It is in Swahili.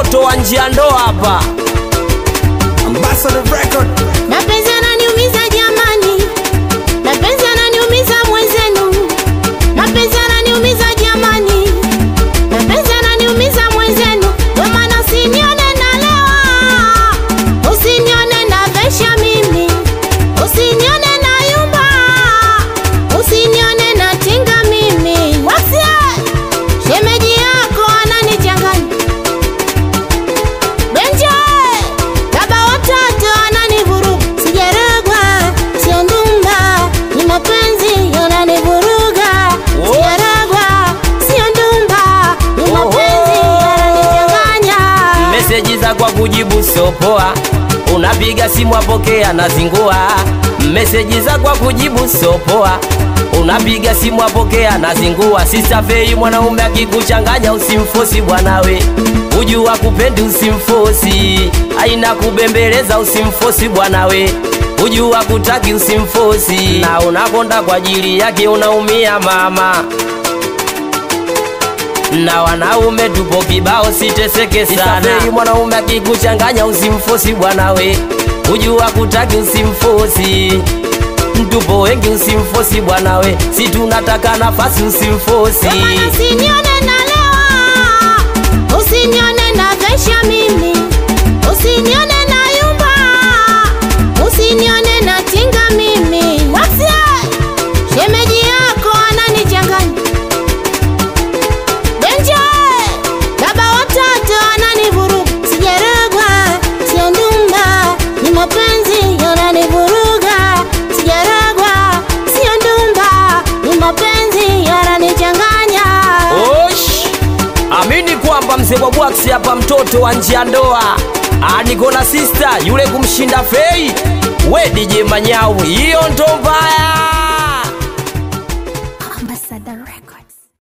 mtoto wa njia ndoa hapa Ambassador Record. Mapenzi yananiumiza jamani, mapenzi yananiumiza mwenzenu, mapenzi yananiumiza jamani, mapenzi yananiumiza mwenzenu. Ndio maana usinione nalewa, usinione navesha mimi, usinione nayumba, usinione natinga mimi. Wasia, shemeji yako ananichanganya Benje, baba watoto ananivuruga, sijarogwa, sio ndumba, ni mapenzi yananivuruga, Oh. sijarogwa, sio ndumba, ni mapenzi yananichanganya. meseji za kwa kujibu sopoa unapiga simu apokea na zingua meseji za kwa kujibu sopoa unapiga simu apokea na zingua sisafei mwanaume akikuchanganya usimfosi bwanawe ujua kupendi usimfosi aina kubembeleza usimfosi bwanawe ujua kutaki usimfosi na unakonda kwa ajili yake unaumia mama na wanaume tupo kibao, siteseke sana. Sisafiri mwanaume akikuchanganya usimfosi bwanawe, ujua kutaki usimfosi. Tupo wengi usimfosi bwanawe, si tunataka nafasi usimfosi. Ndio maana usinione nalewa, usinione navesha mimi, usinione nayumba, usinione natinga mimi. Wasia, shemeji yako ananichanganya Benje, baba watoto ananivuruga, sijarogwa, sio ndumba, ni mapenzi yananivuruga, sijarogwa, sio ndumba, ni mapenzi yananichanganya. Osh, amini kwamba mzee wa bwaksi hapa, mtoto wa njia ndoa, Ah, niko na sister yule kumshinda fei, we DJ Manyau, hiyo ndo mbaya.